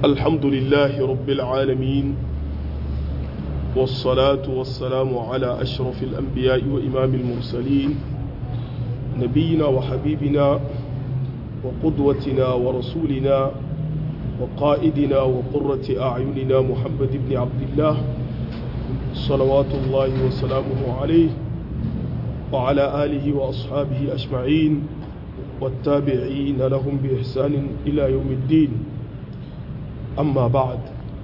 الحمد لله رب العالمين والصلاة والسلام على أشرف الأنبياء وإمام المرسلين نبينا وحبيبنا وقدوتنا ورسولنا وقائدنا وقرة أعيننا محمد بن عبد الله صلوات الله وسلامه عليه وعلى آله وأصحابه أجمعين والتابعين لهم بإحسان إلى يوم الدين أما بعد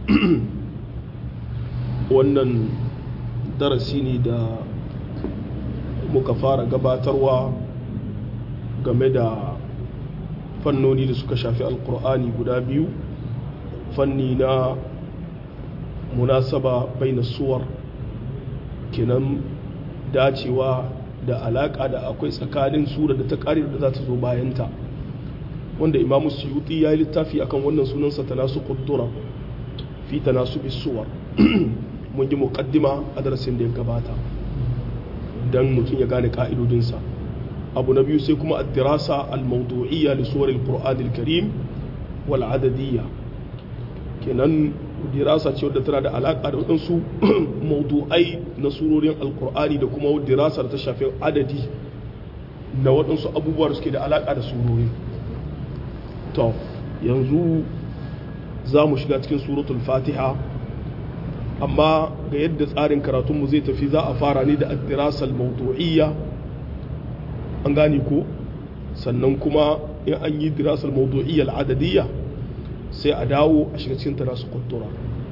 wannan darasi ne da muka fara gabatarwa game da fannoni da suka shafi alkur'ani guda biyu fanni na munasaba bai na suwar kenan dacewa da alaka da akwai tsakanin sura da ta kare da za ta zo bayanta wanda imamu suyuti ya yi littafi akan wannan sunansa ta nasu kudura fi ta nasu bisuwar mun yi mukaddima a darasin da ya gabata don mutum ya gane ka'idodinsa abu na biyu sai kuma addirasa al-mawdu'iyya li suwar al-qur'an al-karim wal adadiyya kenan dirasa ce wadda tana da alaka da waɗansu mawdu'ai na surorin alkur'ani da kuma dirasar ta shafi adadi na waɗansu abubuwa da suke da alaka da surori to yanzu za mu shiga cikin suratul fatiha amma ga yadda tsarin karatunmu zai tafi za a fara ne da addirasar mawdu'iyya an gane ko sannan kuma in an yi dirasar mawdu'iyya al'adadiyya sai a dawo a shiga cikin tana su kuntura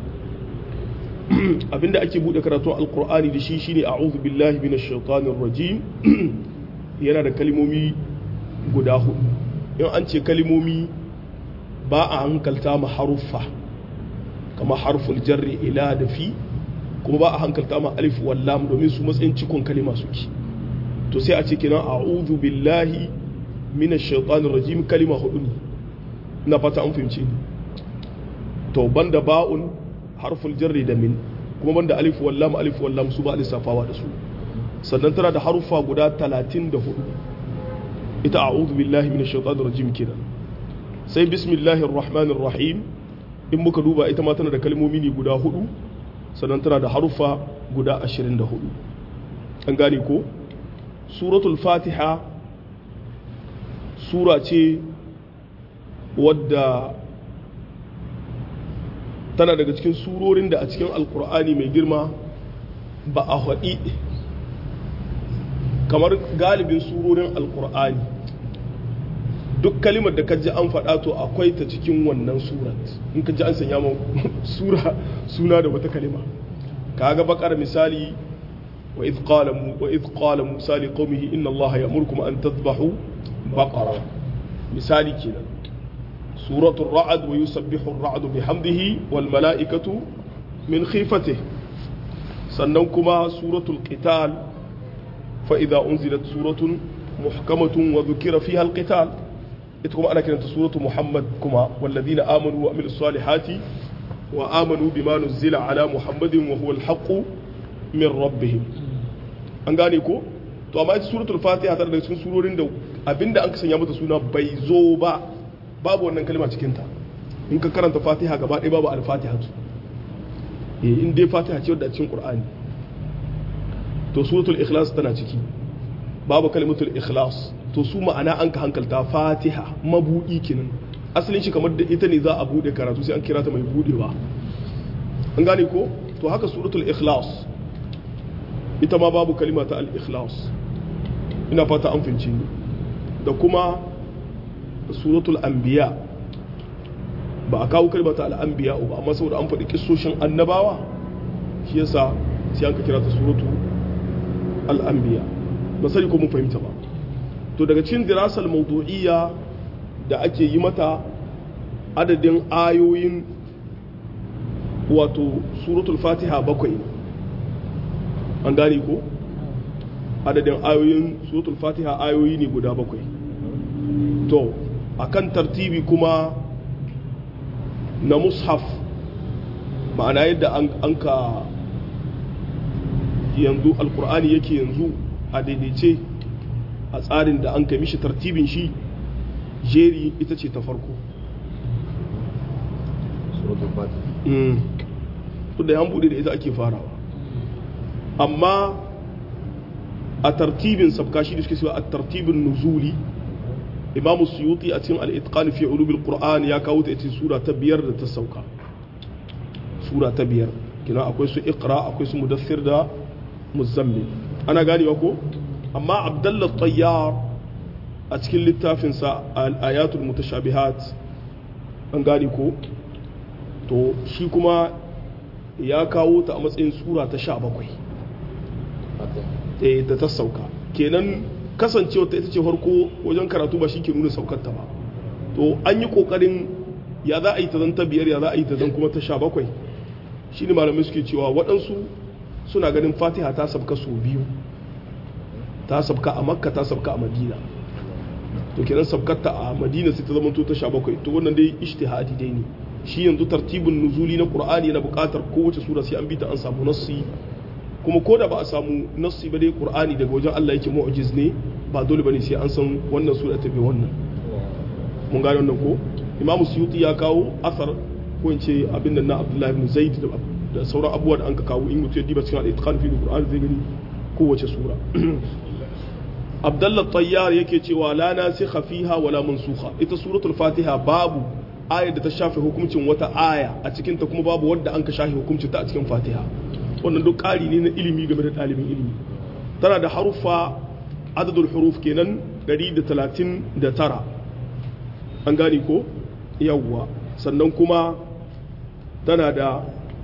abinda ake bude karatun alkur'ani da shi shine a'udhu billahi minash shaitanir rajim yana da kalmomi guda hudu in an ce kalmomi ba a hankalta ma haruffa kama harful jarri ila da fi kuma ba a hankalta ma alif wal lam domin su matsayin cikon kalima suke to sai a ce kenan a'udhu billahi minash shaitanir rajim kalima hudu ne na fata an fahimci ni to banda ba'un harful jarri da min kuma banda alif wallam alif wallam su ba lissafawa da su sannan tana da harufa guda 34 ita a'udhu billahi minash shaitanir rajim kenan sai bismillahir rahmanir rahim in muka duba ita ma tana da kalmomi ne guda hudu sannan tana da harufa guda 24 an gane ko suratul fatiha sura ce wadda tana daga cikin surorin da a cikin alkur'ani mai girma ba a haɗi kamar galibin surorin alkur'ani duk kalimar da kaji an faɗa to akwai ta cikin wannan surat in kaji an sanya ma sura suna da wata kalima kaga bakar misali wa idh qala wa idh qala musa li qaumihi inna allaha ya'murukum an tadhbahu baqara misali kenan سورة الرعد ويسبح الرعد بحمده والملائكة من خيفته سننكما سورة القتال فإذا أنزلت سورة محكمة وذكر فيها القتال إتكما أنا كانت سورة محمد كما والذين آمنوا وأملوا الصالحات وآمنوا بما نزل على محمد وهو الحق من ربهم أنغانيكو to amma ita suratul fatiha tana daga cikin surorin da abinda an sanya mata suna bai zo ba babu wannan kalma cikinta in ka karanta fatiha gaba ɗaya babu al-fatiha tu in dai fatiha ce wadda cikin qur'ani to suratul ikhlas tana ciki babu kalimatul ikhlas to su ma'ana an ka hankalta fatiha mabudi kenan asalin shi kamar da ita ne za a bude karatu sai an kira ta mai budewa an gane ko to haka suratul ikhlas ita ma babu kalima ta al-ikhlas ina fata an fince ni da kuma suratul anbiya ba a kawo kalmata al'anbiya ba amma saboda an faɗi kissoshin annabawa shi yasa sai an ka kira ta suratu al'anbiya ba sani ko mun fahimta ba to daga cikin dirasal mawdu'iyya da ake yi mata adadin ayoyin wato suratul fatiha bakwai an gane ko adadin ayoyin suratul fatiha ayoyi ne guda bakwai to akan tartibi kuma na mushaf ma'ana yadda an ka yanzu alkur'ani yake yanzu a daidaice a tsarin da an kai mishi tartibin shi jeri ita ce ta farko duk da yan bude da ita ake farawa amma a tartibin sabka shi da suke cewa a tartibin nuzuli imamu suyuti a cikin al-itqan fi ulumil qur'an ya kawo ta ita sura ta biyar da ta sauka sura ta biyar kina akwai su iqra akwai su mudaththir da muzammil ana ganewa ko amma abdullah tayyar a cikin littafinsa al-ayatul mutashabihat an gane ko to shi kuma ya kawo ta a matsayin sura ta sha bakwai da ta sauka kenan kasancewa ta ita ce farko wajen karatu ba shi ke nuna saukarta ba to an yi kokarin ya za a yi ta zan ta biyar ya za a yi ta zan kuma ta sha bakwai shi ne malamai suke cewa waɗansu suna ganin fatiha ta sabka su biyu ta sabka a makka ta sabka a madina to kenan sabkarta a madina sai ta zama to ta sha bakwai to wannan dai ishtihadi dai ne shi yanzu tartibin nuzuli na qur'ani yana buƙatar kowace sura sai an bi ta an samu nassi kuma ko da ba a samu nassi ba dai qur'ani daga wajen Allah yake mu'jiz ne ba dole bane sai an san wannan sura ta bi wannan mun gane wannan ko imamu suyuti ya kawo asar ko in ce abin nan na abdullahi ibn zaid da sauran abubuwa da an ka kawo in mutum ya diba cikin al-itqan fi qur'an zai gani kowace sura abdullah tayyar yake cewa la nasikha fiha wala mansukha ita suratul fatiha babu ayar da ta shafe hukuncin wata aya a cikin ta kuma babu wadda an ka shafe hukuncin ta a cikin fatiha wannan duk ƙari ne na ilimi game da ɗalibin ilimi tana da haruffa adadul huruf kenan 139 an gane ko yawwa sannan kuma tana da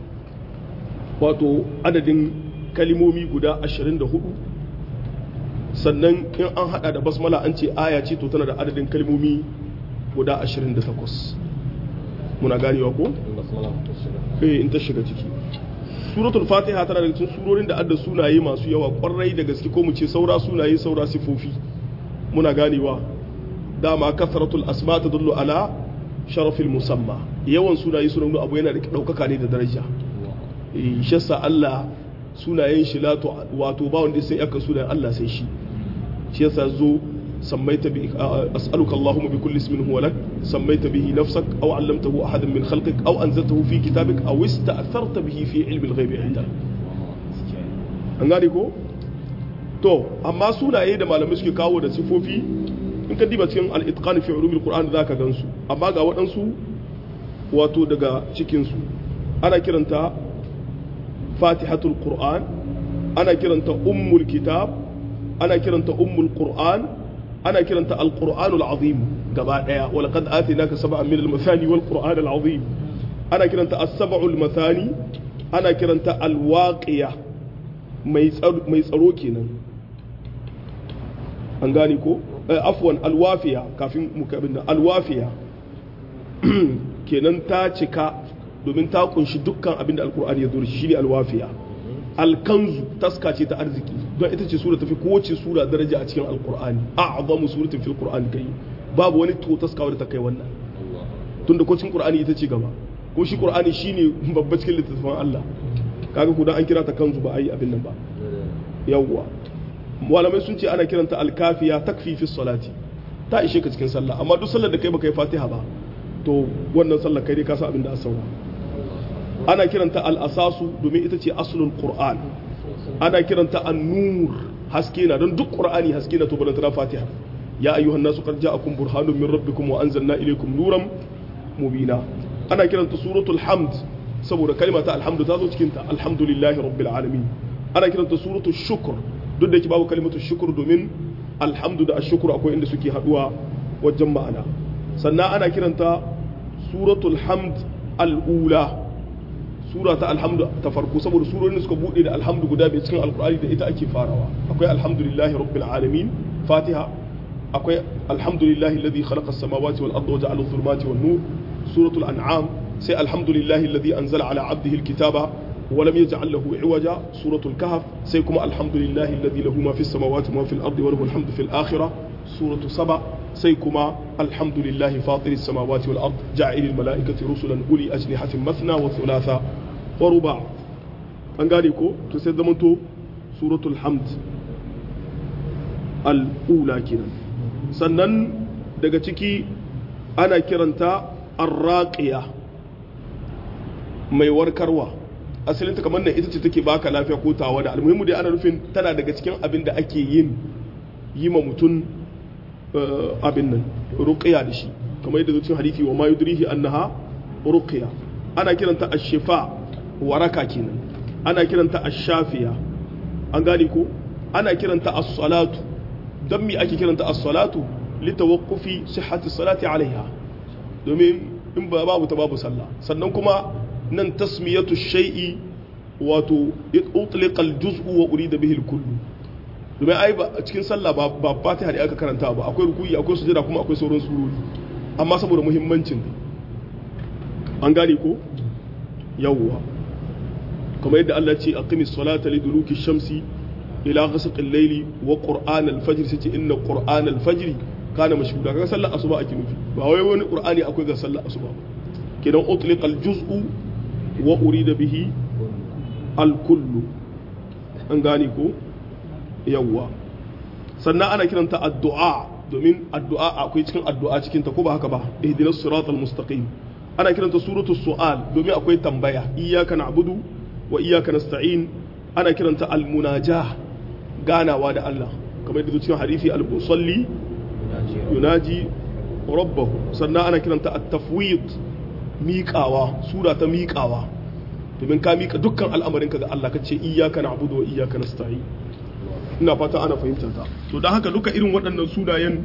wato adadin kalimomi guda 24 sannan in an hada da basmala an ce aya ce to tana da adadin kalimomi guda 28 muna ganewa ko? eh in ta shiga ciki suratul fatiha tana daga cikin surorin da adda sunaye masu yawa kwarai da gaske ko mu ce saura sunaye saura sifofi muna ganewa dama kasratul asma tadullu ala sharafil musamma yawan sunaye suna nuna abu yana da daukaka ne da daraja eh shassa Allah sunayen shi lato wato ba wanda sai aka sunayen Allah sai shi shi yasa zo سميت ب... أسألك اللهم بكل اسم هو لك سميت به نفسك أو علمته أحدا من خلقك أو أنزلته في كتابك أو استأثرت به في علم الغيب عندك an gane ko to amma sunaye da malamai suke kawo da sifofi in ka diba cikin al-itqan fi ulumil qur'an zaka gansu amma ga waɗansu wato daga cikin su ana kiranta fatihatul qur'an ana kiranta ummul kitab ana kiranta ummul qur'an ana kiranta alqur'anul azim gaba daya wal qad atinaka sab'an min al-mathani wal qur'an al-azim ana kiranta as-sab'ul mathani ana kiranta al-waqiya mai mai tsaro kenan an gane ko afwan al-wafiya kafin mu kabin al-wafiya kenan ta cika domin ta kunshi dukkan abin da alqur'ani ya zo da shi ne al-wafiya alkanzu taska ce ta arziki don ita ce sura tafi kowace sura daraja a cikin alkur'ani a'zamu suratin fil qur'ani kai babu wani to taska wadda ta kai wannan tunda ko cikin qur'ani ita ce gaba ko shi qur'ani shine babba cikin littattafan Allah kaga ko dan an kira ta kanzu ba ai abin nan ba yawwa malamai sun ce ana kiranta alkafiya takfi fi salati ta ishe ka cikin sallah amma duk sallar da kai baka yi fatiha ba to wannan sallar kai dai ka san abin da asaura ana kiranta al'asasu domin ita ce asulun qur'an ana kiranta an-nur haske na don duk qur'ani haske na to balantana fatiha ya ayyuhan nasu qad ja'akum burhanun min rabbikum wa anzalna ilaykum nuran mubina ana kiranta suratul hamd saboda kalma ta alhamdu ta zo cikin ta alhamdulillahi rabbil alamin ana kiranta suratul shukr duk da yake babu kalimatu shukr domin alhamdu da ashukr akwai inda suke haduwa wajen ma'ana sannan ana kiranta suratul hamd al-ula sura ta alhamdu ta farko saboda surorin suka bude da alhamdu guda bai cikin alkur'ani da ita ake farawa akwai alhamdulillahi rabbil alamin fatiha akwai alhamdulillahi alladhi khalaqa as-samawati wal arda wa ja'ala adh-dhulumati wan nur suratul an'am sai alhamdulillahi alladhi anzala ala 'abdihi al-kitaba wa lam yaj'al lahu 'iwaja suratul kahf sai kuma alhamdulillahi alladhi lahu ma fis samawati wa ma fil ardi wa lahu al-hamdu fil akhirah suratu saba sai kuma alhamdulillahi fatiris samawati wal ard ja'ilil mala'ikati rusulan uli ajnihatin mathna wa thulatha wa ruba an gane ko to sai zamanto suratul hamd al-ula kenan sannan daga ciki ana kiranta arraqiya mai warkarwa asalinta kamar nan ita ce take baka lafiya ko tawa da almuhimmu dai ana nufin tana daga cikin abin da ake yin yi ma mutum abin nan ruqya da shi kamar yadda cikin hadisi wa ma yudrihi annaha ruqya ana kiranta ash-shifa waraka kenan ana kiranta ash-shafiya an gane ko ana kiranta as-salatu dan me ake kiranta as-salatu litawaqqufi sihhati salati alaiha domin in ba babu ta babu sallah sannan kuma nan tasmiyatu shay'i wato utliqa al-juz'u wa urida bihi al-kullu domin ai ba cikin sallah ba ba fatiha da aka karanta ba akwai rukuyi akwai sujada kuma akwai sauran surori amma saboda muhimmancin an gane ko yawwa kamar yadda Allah ce aqimis salata liduluki shamsi ila ghasaqil layli wa qur'an al-fajr sai ce inna qur'an al-fajr kana mashhuda kaga sallar asuba ake nufi ba wai wani qur'ani akwai ga sallar asuba kidan utliqa al-juz'u wa urida bihi al-kullu an gane ko yawwa sannan ana kiranta addu'a domin addu'a akwai cikin addu'a cikin ta ko ba haka ba ihdinas siratal mustaqim ana kiranta suratul su'al domin akwai tambaya iyyaka na'budu wa iyyaka nasta'in ana kiranta al-munajah ganawa da Allah kamar yadda cikin hadisi al-musalli yunaji rabbahu sannan ana kiranta at-tafwid miƙawa sura ta miƙawa domin ka miƙa dukkan al'amarinka ga Allah kace iyyaka na'budu wa iyyaka nasta'in ina fata ana fahimtar ta to don haka duka irin waɗannan sunayen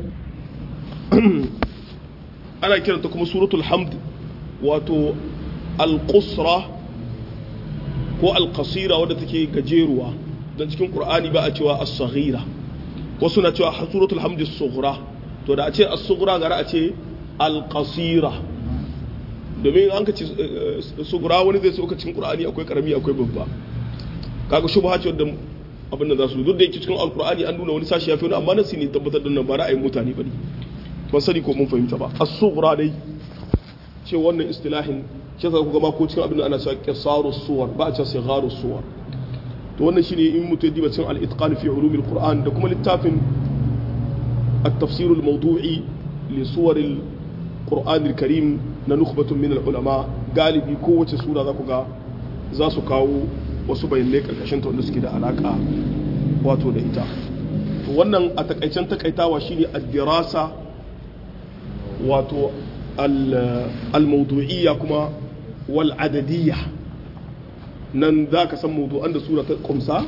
ana kiranta kuma suratul hamd wato al-qusra ko al-qasira wadda take gajeruwa don cikin qur'ani ba a cewa as-saghira wasu na cewa suratul hamd as-sughra to da a ce as-sughra gara a ce al-qasira domin an ka ce sughra wani zai so ka cikin qur'ani akwai karami akwai babba kaga shubha ce wadda abin da za su duk da yake cikin alkur'ani an nuna wani sashi ya fi wani amma nasi ne tabbatar da nan ba ra'ayin mutane ba ne ban sani ko mun fahimta ba as-sughra dai ce wannan istilahin ce za ku gama ko cikin abin da ana cewa qisaru suwar ba a cewa sigharu suwar to wannan shine in mutum diba cikin al-itqan fi ulum al-qur'an da kuma littafin at-tafsir al-mawdu'i li suwar al-qur'an al-karim na nukhbatun min al-ulama galibi kowace sura za ku ga za su kawo wasu bayanai karkashin ta wanda suke da alaka wato da ita to wannan a takaicen takaitawa shine ad-dirasa wato al-mawdu'iyya kuma wal adadiyya nan za ka san mawdu'an da sura ta kumsa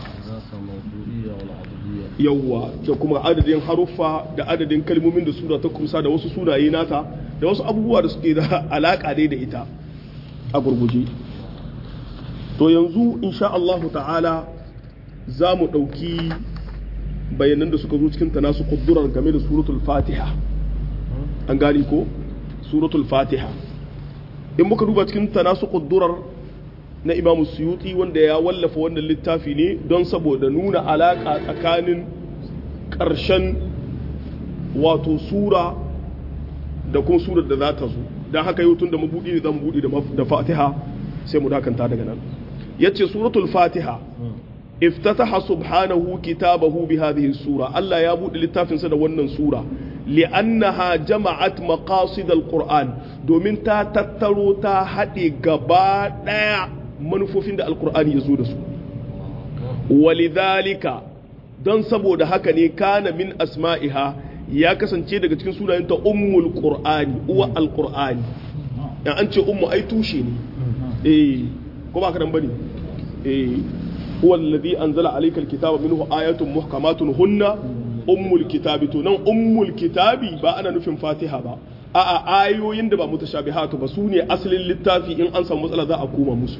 yawwa da kuma adadin haruffa da adadin kalmomin da sura ta kumsa da wasu sunaye nata da wasu abubuwa da suke da alaka dai da ita a gurguje to yanzu insha Allahu ta'ala za mu ɗauki bayanan da suka zo cikin ta nasu kudurar game da suratul fatiha an gani ko suratul fatiha in muka duba cikin ta nasu kudurar na imamu suyuti wanda ya wallafa wannan littafi ne don saboda nuna alaƙa tsakanin ƙarshen wato sura da kuma surar da za ta zo don haka yau tun da mabuɗi ne zan buɗe da fatiha sai mu dakanta daga nan yace suratul fatiha iftataha subhanahu kitabahu bi hadhihi sura Allah ya bude littafin sa da wannan sura li'annaha jama'at maqasid alquran domin ta tattaro ta hade gaba daya manufofin da alqur'ani ya zo da su walidhalika don saboda haka ne kana min asma'iha ya kasance daga cikin sunayenta ummul qur'ani uwa alqur'ani ya an ce ummu ai tushe ne eh ko ba ka dan bane eh huwa alladhi anzala alayka alkitaba minhu ayatun muhkamatun hunna ummul kitabi to nan ummul kitabi ba ana nufin fatiha ba a'a ayoyin da ba mutashabihatu ba su ne asalin littafi in an samu matsala za a koma musu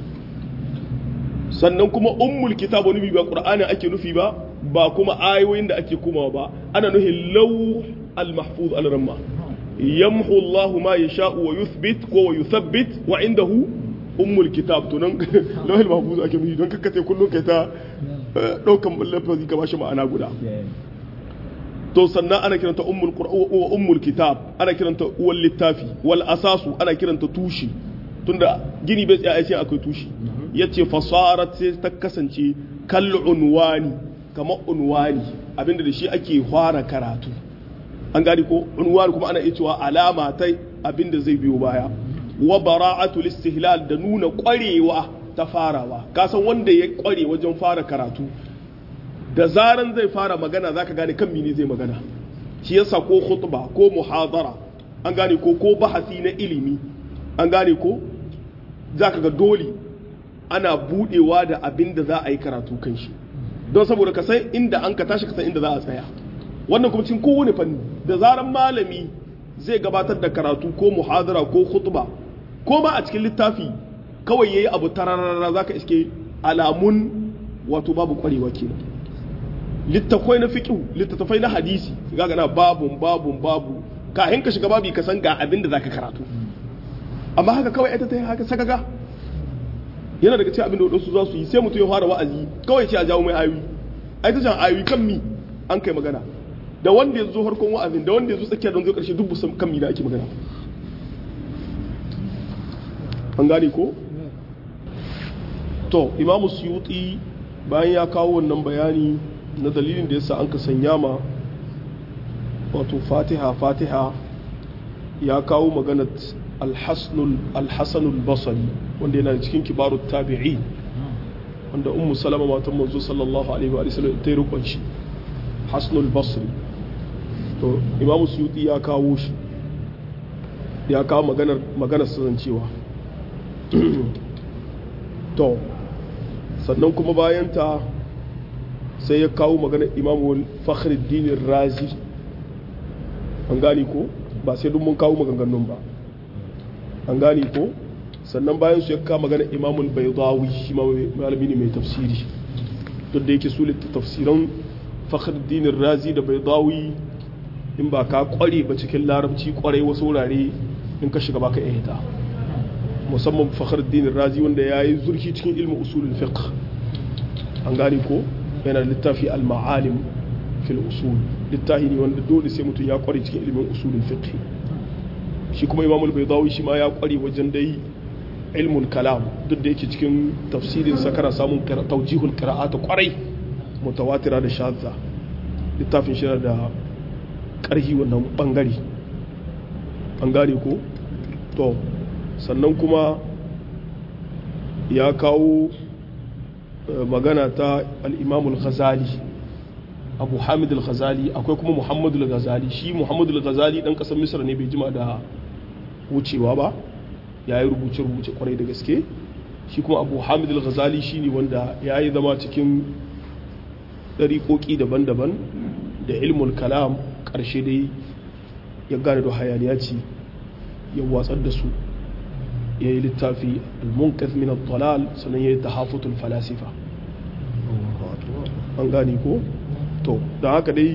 sannan kuma ummul kitab wani ba qur'ani ake nufi ba ba kuma ayoyin da ake komawa ba ana nufin law al mahfuz al ramma yamhu Allahu ma yasha'u wa yuthbit ko wa yuthabbit wa indahu ummul kitab to nan lawhil mahfuz ake nufi don kakkace kullun kai ta daukan lafazi ka bashi ma'ana guda to sannan ana kiranta ummul qur'an wa ummul kitab ana kiranta uwal littafi wal asasu ana kiranta tushi tunda gini bai tsaya sai akwai tushi yace fasarat sai ta kasance kal unwani kamar unwani abinda da shi ake fara karatu an gani ko unwani kuma ana iya cewa alama ta abinda zai biyo baya wa bara'atul istihlal da nuna kwarewa ta farawa kasan wanda ya kware wajen fara karatu da zaran zai fara magana zaka gane kan mini zai magana shi yasa ko khutba ko muhadara an gane ko ko bahasi na ilimi an gane ko zaka ga dole ana budewa da abin da za a yi karatu kan shi don saboda ka san inda an ka tashi ka san inda za a tsaya wannan kuma cikin kowane fanni da zaran malami zai gabatar da karatu ko muhadara ko khutba ko ba a cikin littafi kawai yayi abu tararara zaka iske alamun wato babu kwarewa kenan littafai na fiqh littafai na hadisi kaga na babun babun babu kahin ka shiga babi ka san ga abin da zaka karatu amma haka kawai ita ta yi haka sakaga yana daga cikin abin da wadansu za su yi sai mutum ya fara wa'azi kawai ce a jawo mai ayoyi ai ta jan ayoyi kan mi an kai magana da wanda ya zo harkon wa'azin da wanda ya zo tsakiya don zo karshe duk kan mi da ake magana an gane ko to imamu suyuti bayan ya kawo wannan bayani na dalilin da yasa an ka sanya ma wato fatiha fatiha ya kawo maganar alhassanul basari wanda yana cikin kibaru tabi'i wanda ummu salama matan manzo sallallahu alaihi wa sallam ta yi rukun shi hasnul basri to imamu suyuti ya kawo shi ya kawo maganar maganar cewa to sannan kuma bayan ta sai ya kawo maganar imamu fakhruddin razi an gani ko ba sai duk mun kawo maganganun ba an gani ko sannan bayan su ya kawo maganar imamul baydawi shi ma malami ne mai tafsiri duk da yake su tafsiran fakhruddin razi da baydawi in ba ka kware ba cikin larabci kwarai wasu wurare in ka shiga baka iya hita musamman fakhruddin razi wanda ya yi zurfi cikin ilmin usulul fiqh an gane ko yana da littafi al-ma'alim fil usul littafi ne wanda dole sai mutum ya kware cikin ilmin usulul fiqh shi kuma imamul baydawi shi ma ya kware wajen dai ilmul kalam duk da yake cikin tafsirin sa kana samun tawjihul qira'at kwarai mutawatira da shadda littafin shi da karhi wannan bangare an gane ko to sannan kuma ya kawo magana ta al'imamul ghazali abu hamid al-ghazali akwai kuma muhammadu al-ghazali shi muhammadu al-ghazali ɗan ƙasar misir ne bai jima da wucewa ba ya yi rubuce-rubuce kwarai da gaske shi kuma abu hamid al-ghazali shi ne wanda ya yi zama cikin ɗariƙoƙi daban-daban da ilmul kalam ƙarshe dai ya gane da hayaniya ce ya watsar da su ya yi littafi al-munqidh min al-dalal sannan ya yi tahafutul falasifa an gane ko to da haka dai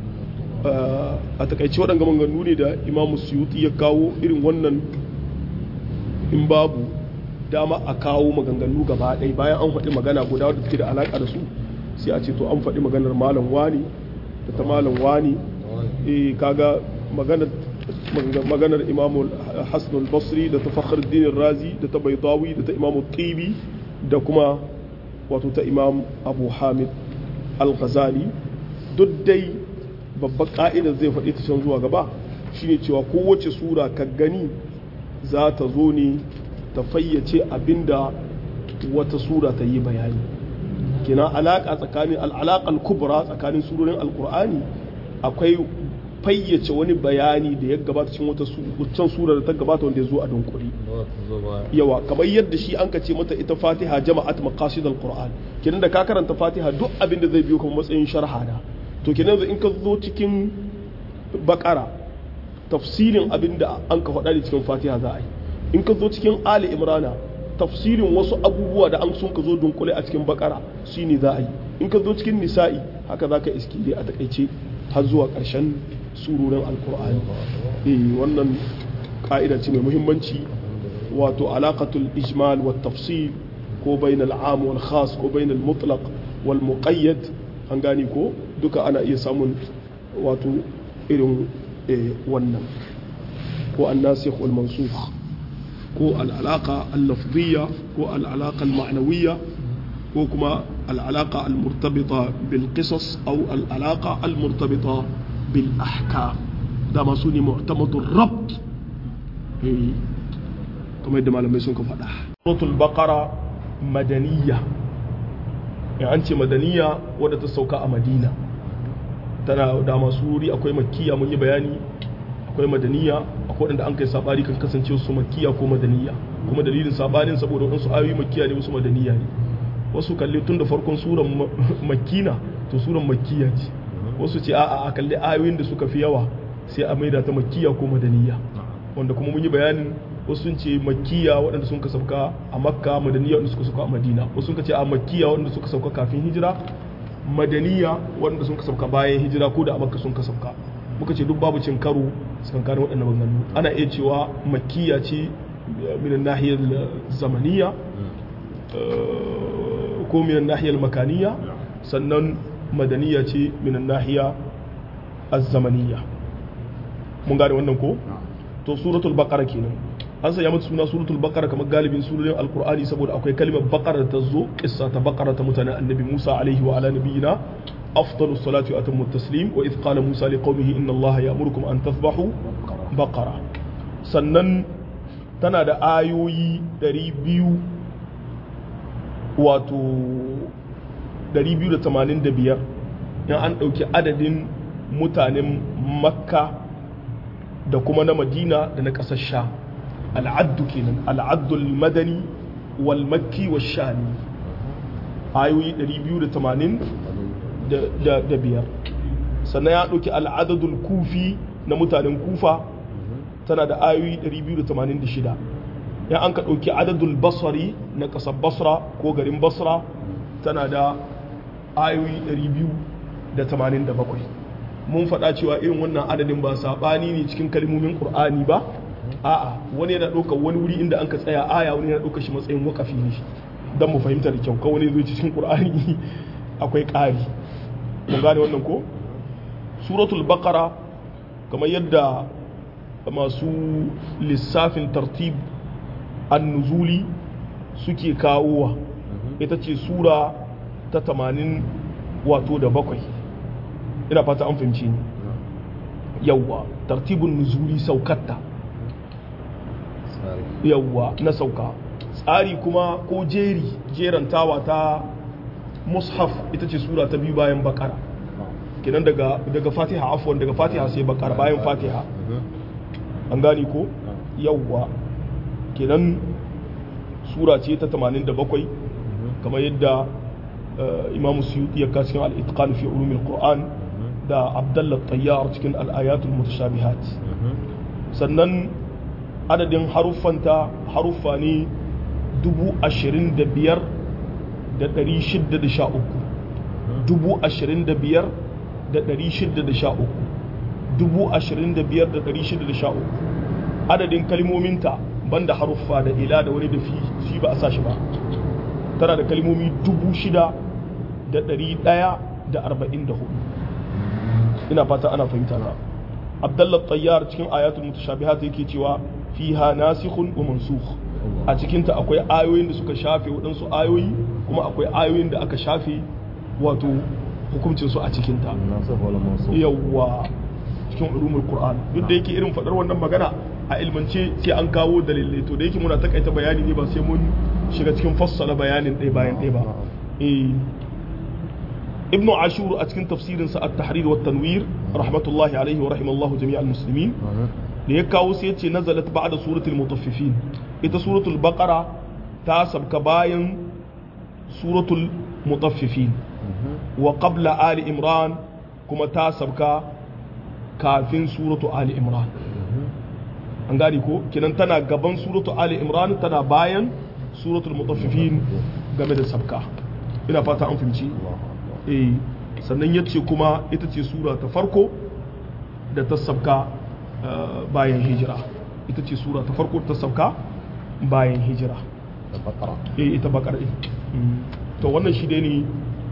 a takaice waɗanga maganganu ne da imamu suyuti ya kawo irin wannan in babu dama a kawo maganganu gaba ɗaya bayan an faɗi magana guda wadda take da alaƙa da su sai a ce to an faɗi maganar malam wani da ta malam wani eh kaga maganar maganar imamu hassan basri da ta fakhar dinin razi da ta baidawi da ta imamu tibi da kuma wato ta imam abu hamid al-ghazali duk dai babbar ka'idar zai faɗi ta can zuwa gaba shine cewa kowace sura ka gani za ta zo ne ta fayyace abinda wata sura ta yi bayani kina alaƙa tsakanin al'alaƙar kubra tsakanin surorin alƙur'ani akwai fayyace wani bayani da ya gabata cikin wata can sura da ta gabata wanda ya zo a dunkuri yawa kamar yadda shi an ce mata ita fatiha jama'at maqasid alquran kenan da ka karanta fatiha duk abin da zai biyo kuma matsayin sharha da to kenan in ka zo cikin bakara tafsirin abin da an ka faɗa ne cikin fatiha za a yi in ka zo cikin ali imrana tafsirin wasu abubuwa da an sun ka zo dunkule a cikin bakara shine za a yi in ka zo cikin nisa'i haka za ka iski dai a takaice har zuwa ƙarshen surorin alkur'ani eh wannan ka'ida ce mai muhimmanci wato alaqatul ijmal wa tafsil ko bainal am wal khas ko bainal mutlaq wal muqayyad an gane ko duka ana iya samun wato irin wannan ko an-nasikh wal mansukh ko al-alaqa al-lafziyya ko al-alaqa al-ma'nawiyya ko kuma al-alaqa al-murtabita bil qisas aw al-alaqa al-murtabita bil ahkam da masu ne mu'tamadur rabt kamar yadda malamai sun ka faɗa suratul baqara madaniya in an ce madaniya wadda ta sauka a madina tana da masu wuri akwai makkiya mun yi bayani akwai madaniya akwai wadanda an kai sabari kan kasance su makkiya ko madaniya kuma dalilin sabanin saboda wadansu ayoyi makkiya ne wasu madaniya ne wasu kalli tun da farkon suran makkina to suran makkiya ce wasu ce a'a a kalli ayoyin da suka fi yawa sai a maida ta makkiya ko madaniya wanda kuma mun yi bayanin wasu sun ce makkiya waɗanda sun ka sauka a makka madaniya waɗanda suka sauka a madina wasu sun ce a makkiya waɗanda suka sauka kafin hijira madaniya waɗanda sun ka sauka bayan hijira ko da a makka sun ka sauka muka ce duk babu cin karo tsakankanin waɗannan maganganu ana iya cewa makkiya ce minan nahiyar zamaniya ko minan nahiyar makaniya sannan madaniya ce minan nahiya az-zamaniya mun gane wannan ko to suratul baqara kenan an sanya mata suna suratul baqara kamar galibin surorin alqur'ani saboda akwai kalmar baqara ta zo kissa ta baqara ta mutanen annabi Musa alaihi wa ala nabiyina afdalus salati wa atammu taslim wa idh qala Musa liqaumihi inna Allaha ya'murukum an tadhbahu baqara sannan tana da ayoyi 200 wato 285 in an ɗauki adadin mutanen makka da kuma na madina da na ƙasar sha al'addu kenan al'addul madani wal makki wa shami ayoyi 280 da biyar sannan ya ɗauki al'adadul kufi na mutanen kufa tana da ayoyi 286 ya an ka ɗauki adadul basari na ƙasar basra ko garin basra tana da ayoyi 287 mun faɗa cewa irin wannan adadin ba saɓani ne cikin kalmomin ƙur'ani ba a'a wani yana ɗaukar wani wuri inda an ka tsaya aya wani yana ɗaukar shi matsayin wakafi ne don mu fahimta da kyau kawai ne zai cikin ƙur'ani akwai ƙari mun gane wannan ko suratul baqara kamar yadda masu lissafin tartib an-nuzuli suke kawowa ita ce sura ta tamanin wato da bakwai ina fata an fahimci ni yawwa tartibin nuzuli saukatta yawwa na sauka tsari kuma ko jeri jerantawa ta mushaf ita ce sura ta biyu bayan bakara kenan daga daga fatiha afwan daga fatiha sai bakara bayan fatiha an gani ko yawwa kenan sura ce ta 87 kamar yadda imamu suyuti ya cikin al-itqan fi ulumil qur'an da abdullah tayyar cikin al-ayatul mutashabihat sannan adadin haruffanta haruffa ne dubu ashirin da biyar da ɗari shidda da sha uku dubu ashirin da biyar da ɗari shidda da sha uku dubu ashirin da biyar da ɗari shidda da sha uku adadin kalmominta banda haruffa da ila da wani da fi shi ba a sa shi ba tana da kalmomi dubu shida da ɗari ɗaya da arba'in da hudu ina fata ana fahimta na abdallah tayyar cikin ayatul mutashabihat yake cewa fiha nasikhun wa mansukh a cikinta akwai ayoyin da suka shafe waɗansu ayoyi kuma akwai ayoyin da aka shafe wato hukuncin su a cikinta yawwa cikin ulumul qur'an duk da yake irin faɗar wannan magana a ilmance sai an kawo dalilai to da yake muna takaita bayani ne ba sai mun shiga cikin fassala bayanin ɗaya bayan ɗaya ba ibnu ashur a cikin tafsirinsa at-tahrir wa tanwir rahmatullahi alaihi wa rahimallahu jami'al muslimin da ya kawo sai ce nazalat ba'da suratul mutaffifin ita suratul baqara ta sabka bayan suratul mutaffifin wa qabla ali imran kuma ta sabka kafin suratu ali imran an gane ko kinan tana gaban suratu ali imran tana bayan suratul mutaffifin game da sabka ina fata an fahimci eh sannan yace kuma ita ce sura ta farko da ta sabka bayan hijira ita ce sura ta farko ta sauka bayan hijira eh ita bakara to wannan shi dai ne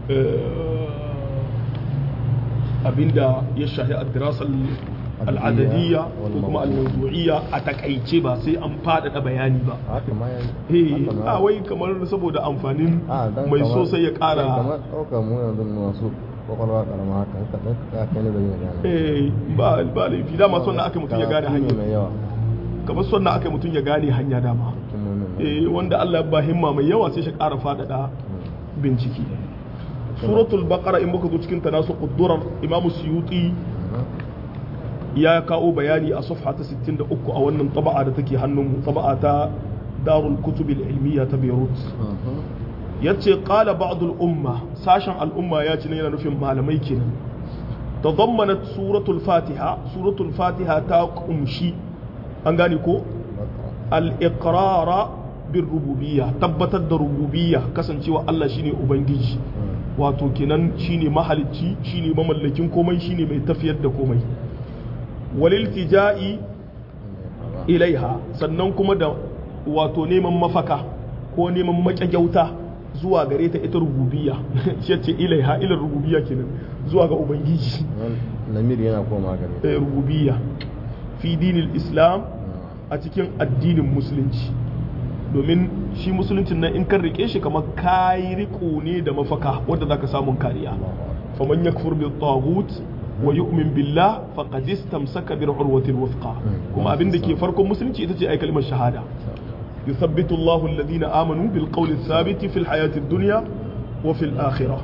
abinda ya shahi ad-dirasa al'adadiyya ko kuma al-mawdu'iyya a takaice ba sai an faɗaɗa bayani ba eh a wai kamar saboda amfanin mai so sai ya ƙara kamar ɗaukar mu yanzu masu kwakwalwa karama haka ka ɗauka kai ne da yin gane eh ba ba laifi dama son na aka mutum ya gane hanya mai yawa kamar son na aka mutum ya gane hanya dama eh, wanda Allah ya ba himma mai yawa sai shi ƙara faɗaɗa bincike suratul baqara in muka zo cikin ta nasu quddurar imam suyuti ya kawo bayani a safha ta 63 a wannan taba'a da take hannun taba'a ta darul kutub ilmiya ta beirut yace qala ba'd al umma sashen al umma ya ci ne yana nufin malamai kenan tadammanat suratul fatiha suratul fatiha ta kumshi an gane ko al iqrara bir rububiyya tabbatar da rububiyya kasancewa Allah shine ubangiji wato kenan shine mahalicci shine mamallakin komai shine mai tafiyar da komai waliltija'i ilaiha sannan kuma da wato neman mafaka ko neman makyauta zuwa gare ta ita rububiyya shi ce ilaiha ilar rububiyya kenan zuwa ga ubangiji lamir yana koma gare eh, rububiyya fi dinil islam a cikin addinin musulunci domin shi musuluncin nan in kan rike shi kamar kayi riko ne da mafaka wanda zaka samun kariya faman yakfur bil taghut wa yu'min billah faqad istamsaka bil urwati al wuthqa kuma abin da ke farkon musulunci ita ce ai kalmar shahada yuthabbitu Allahu alladhina amanu bil qawli thabit fi al hayati ad-dunya wa fi al akhirah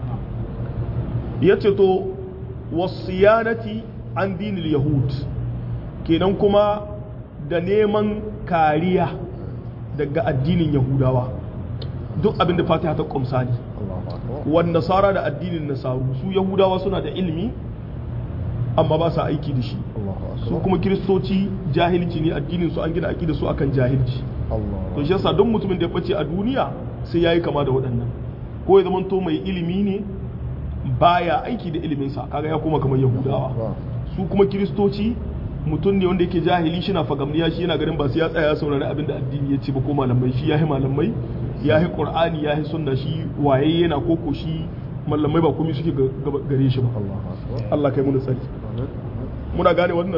yace to wasiyanati an dinil yahud kenan kuma da neman kariya daga addinin yahudawa duk abin da fatiha ta kumsa ne wan nasara da addinin nasaru su yahudawa suna da ilimi amma ba sa aiki da shi su kuma kiristoci jahilci ne addinin su an gina aiki da su akan jahilci to shi yasa don mutumin da ya bace a duniya sai yayi kama da waɗannan ko ya zamanto mai ilimi ne baya aiki da iliminsa kaga ya koma kamar yahudawa su kuma kiristoci mutum ne wanda yake jahili shi na fagamniya shi yana ganin ba su ya tsaya ya saurari abin da addini ya ce ba ko malamai shi ya yi malamai ya yi qur'ani ya yi sunna shi waye yana koko shi malamai ba komai suke gare shi ba Allah kai muna tsari muna gane wannan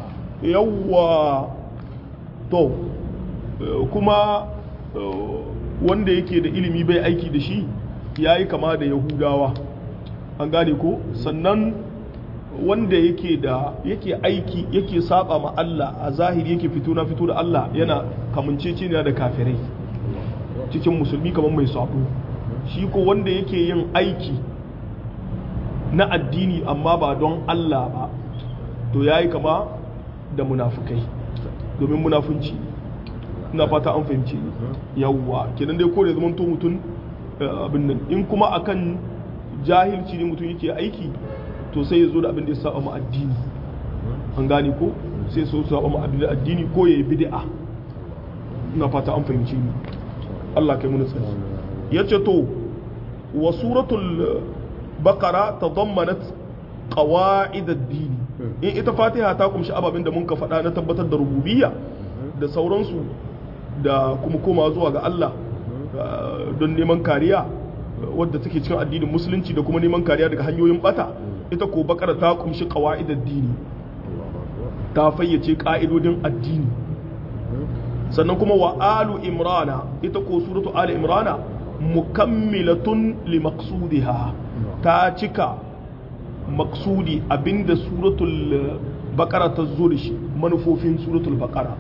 yawwa to kuma wanda yake da ilimi bai aiki da shi ya yi kama da yahudawa an gane ko sannan wanda yake da yake aiki yake saba ma Allah a zahiri yake fito na fito da Allah yana kamancece ne da kafirai cikin musulmi kamar mai sabo shi ko wanda yake yin aiki na addini amma ba don Allah ba to yayi kama da munafukai domin munafunci ina fata an fahimci yawwa kenan dai ko da zaman to mutum abin nan in kuma akan jahilci ne mutum yake aiki to sai ya zo da abin da ya saba ma addini an gane ko sai so saba ma abin addini ko ya yi bid'a ina fata an fahimci ni Allah kai mun tsari yace to wa suratul baqara tadammanat qawaid ad-din in ita fatiha ta kumshi ababen da mun ka faɗa na tabbatar da rububiyya da sauransu da kuma koma zuwa ga Allah don neman kariya wadda take cikin addinin musulunci da kuma neman kariya daga hanyoyin bata ita ko bakara ta kumshi qawaid ad-dini ta fayyace ka'idodin addini sannan kuma wa alu imrana ita ko suratu ali imrana mukammilatun li maqsudiha ta cika maksudi abinda suratul baqara ta zo da shi manufofin suratul baqara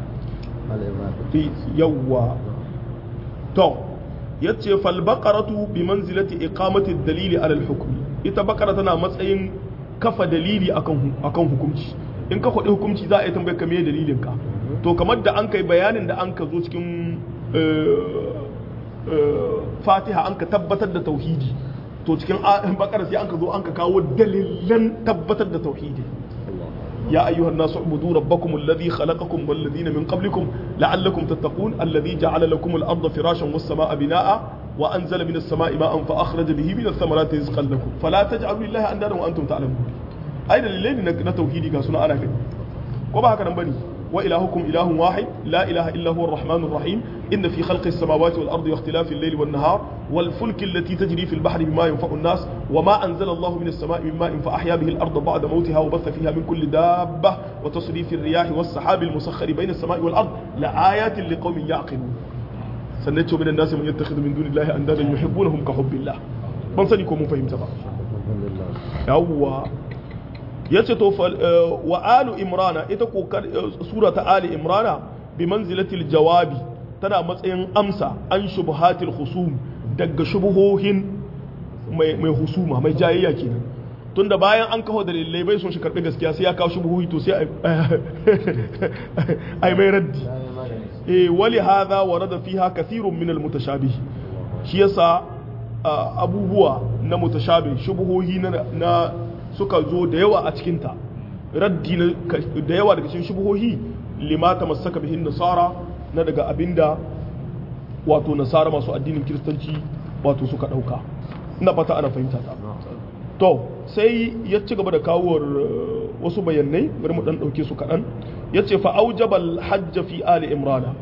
yawwa to yace fal baqaratu bi manzilati iqamati ad-dalili ala al-hukm ita baqara tana matsayin kafa dalili akan akan hukunci in ka faɗi hukunci za a yi tambayar ka me dalilin ka to kamar da an kai bayanin da an ka zo cikin fatiha an ka tabbatar da tauhidi to cikin bakara sai an ka zo an ka kawo dalilan tabbatar da tauhidi يا أيها الناس اعبدوا ربكم الذي خلقكم والذين من قبلكم لعلكم تتقون الذي جعل لكم الأرض فراشا والسماء بناء وأنزل من السماء ماء فأخرج به من الثمرات رزقا لكم فلا تجعلوا لله أندادا وأنتم تعلمون أين الليل نتوحيدي كاسونا أنا كده كما هكذا بني وإلهكم إله واحد لا إله إلا هو الرحمن الرحيم إن في خلق السماوات والأرض واختلاف الليل والنهار والفلك التي تجري في البحر بما ينفع الناس وما أنزل الله من السماء من ماء فأحيا به الأرض بعد موتها وبث فيها من كل دابة وتصريف الرياح والسحاب المسخر بين السماء والأرض لآيات لقوم يعقلون سنتشو من الناس من يتخذ من دون الله أندادا يحبونهم كحب الله ban sani ko mun fahimta ba yawwa ya ce to wa alu imrana ita ko sura ta ali imrana bi manzilatil jawabi tana matsayin amsa an shubuhatil husum daga shubuhohin mai mai husuma mai jayayya kenan tunda bayan an kawo dalilai bai son shi karbi gaskiya sai ya kawo shubuhohi to sai ai mai raddi eh wali hadha warada fiha kathirun min almutashabih shi yasa abubuwa na mutashabih shubuhohi na, na suka zo da yawa a cikin ta raddi da yawa daga cikin shubuhohi lima tamassaka bihin nasara na daga abinda wato nasara masu addinin kiristanci wato suka dauka ina fata ana fahimta ta to sai ya ci gaba da kawowar wasu bayanai bari mu dan dauke su kaɗan ya ce fa'aujabal hajja fi ali imrana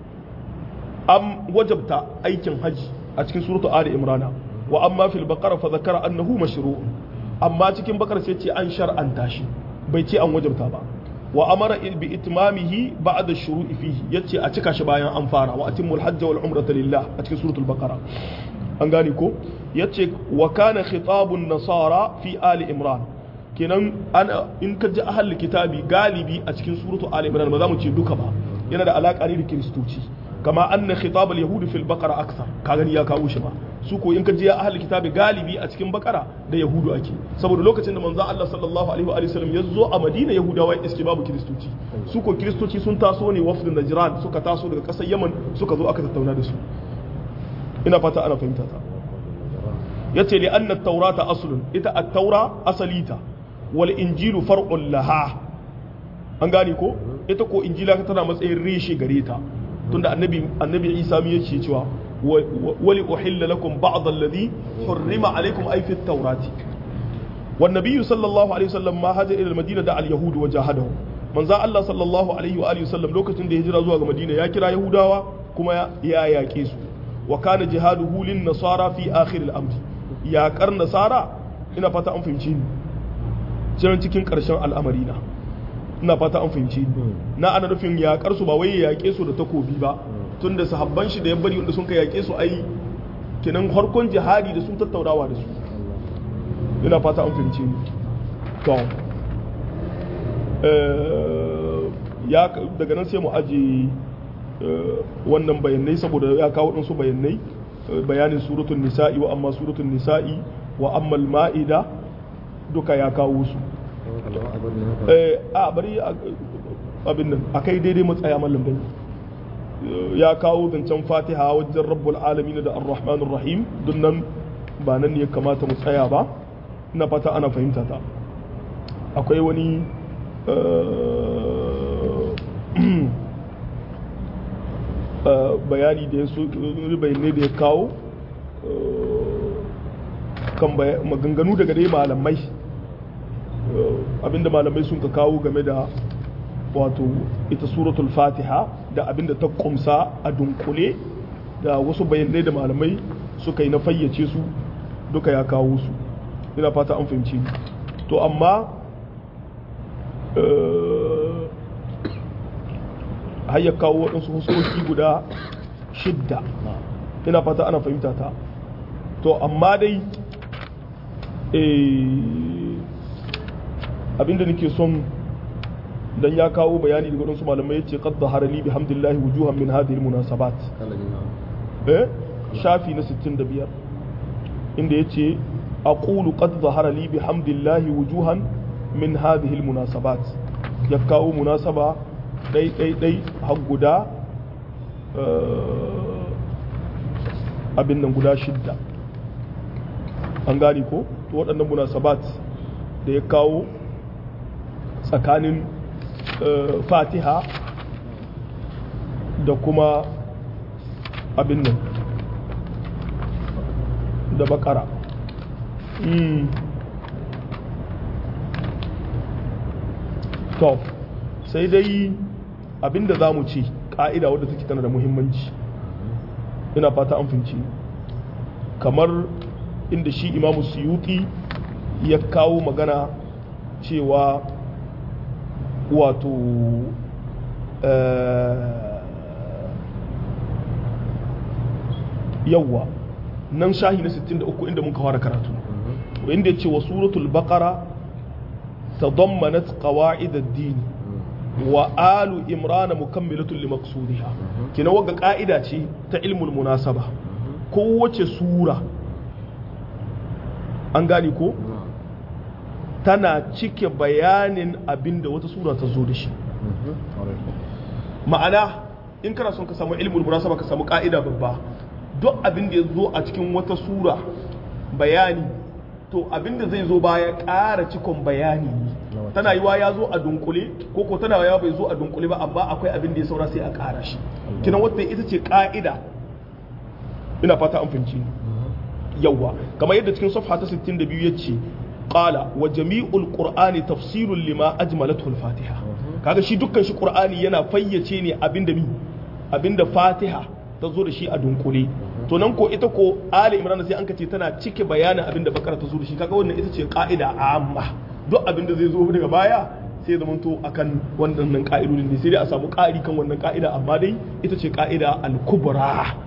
am wajabta aikin haji a cikin suratu ali imrana wa amma fil baqara fa zakara annahu mashru' amma cikin bakar sai ce an shar'anta shi bai ce an wajabta ba wa amara bi itmamihi ba'da shuru'i fihi yace a cika shi bayan an fara wa atimul hajja wal umrata lillah a cikin suratul baqara an gane ko yace wa kana khitabun nasara fi ali imran kenan ana in ka ji ahal kitabi galibi a cikin suratu ali imran ba za mu ce duka ba yana da alaka ne da kiristoci kama anna khitab al yahud fil baqara akthar ka gani ya kawo shi ba su ko in ka ji ya ahal kitabi galibi a cikin bakara da yahudu ake saboda lokacin da manzo Allah sallallahu alaihi wa sallam ya zo a Madina yahudawa iske babu kiristoci su ko kiristoci sun taso ne wafdin najran suka taso daga kasar yaman suka zo aka tattauna da su ina fata ana fahimta ta yace li anna at-taurata aslun ita at-taura asalita wal injilu far'un laha an gane ko ita ko injila tana matsayin reshe gare ta tunda annabi annabi Isa mu yace cewa wali uhilla lakum ba'd alladhi hurrima alaykum ay fi at-taurati wan nabiyyu sallallahu alaihi wasallam ma haja ila al-madina da al-yahud wa jahadahu manzo Allah sallallahu alaihi wa alihi wasallam lokacin da ya hijira zuwa ga Madina ya kira yahudawa kuma ya yaƙe su wa kana jihaduhu lin nasara fi akhir al-amr yaƙar nasara ina fata an fahimci ni jiran cikin ƙarshen al'amari na ina fata an fahimci ni na ana nufin yaƙar su ba wai ya yaƙe su da takobi ba tun da sahabban shi da ya bari wanda sun ka yaƙe su ai kinan harkon jihadi da sun tattaunawa da su ina fata an fahimci ni to ya daga nan sai mu aje wannan bayanai saboda ya kawo ɗansu bayanai bayanin suratun nisa'i wa amma suratun nisa'i wa amma ma'ida duka ya kawo su a bari abin nan a kai daidai matsaya mallam bai ya kawo zancen fatiha wajen rabbul alamin da ar-rahmanir rahim don nan ba nan ne ya kamata mu tsaya ba ina fata ana fahimta ta akwai wani bayani da ya so bayanai da ya kawo kan maganganu daga dai malamai abinda malamai sun ka kawo game da wato ita suratul fatiha da abinda ta kumsa a dunkule da wasu bayanai da malamai suka yi na fayyace su duka ya kawo su ina fata an fahimci to amma har ya kawo waɗansu huskoki guda shidda ina fata ana fahimta ta to amma dai abinda nake son dan ya kawo bayani daga waɗansu malamai ya ce qad zahara li bihamdillahi wujuhan min hadhihi almunasabat eh shafi na 65 inda yace aqulu qad zahara li bihamdillahi wujuhan min hadhihi almunasabat ya kawo munasaba dai dai dai har guda abin nan guda shidda an gane ko to waɗannan munasabat da ya kawo tsakanin fatiha da kuma abin nan da bakara to sai dai abinda za mu ce ƙa'ida wadda take tana da muhimmanci ina fata an finci kamar inda shi imamu suyuti ya kawo magana cewa wato yawwa nan shahi na 63 inda muka fara karatu inda ya ce wa suratul baqara tadammanat qawa'id ad-din wa alu imrana mukammilatun li maqsudiha kina waga ka'ida ce ta ilmul munasaba kowace sura an gane ko tana cike bayanin abinda wata sura ta zo da shi ma'ana in kana son ka samu ilmul munasaba ka samu ka'ida babba duk abin da ya zo a cikin wata sura bayani to abin da zai zo baya ƙara cikon bayani ne tana yiwa ya zo a dunkule ko ko tana yiwa bai zo a dunkule ba amma akwai abin da ya saura sai a ƙara shi kinan wata ita ce ka'ida ina fata an fahimci yawa kamar yadda cikin safha ta 62 ya ce qala wa jami'ul qur'ani tafsirun lima ajmalathu al-fatiha kaga shi dukkan shi qur'ani yana fayyace ne abinda mi abinda fatiha ta zo da shi a dunkule to nan ko ita ko ali imran sai an kace tana cike bayanin abinda bakara ta zo da shi kaga wannan ita ce ka'ida amma duk abinda zai zo daga baya sai ya zamanto akan wannan ka'idodin ne sai dai a samu ƙari kan wannan ka'ida amma dai ita ce ka'ida al-kubra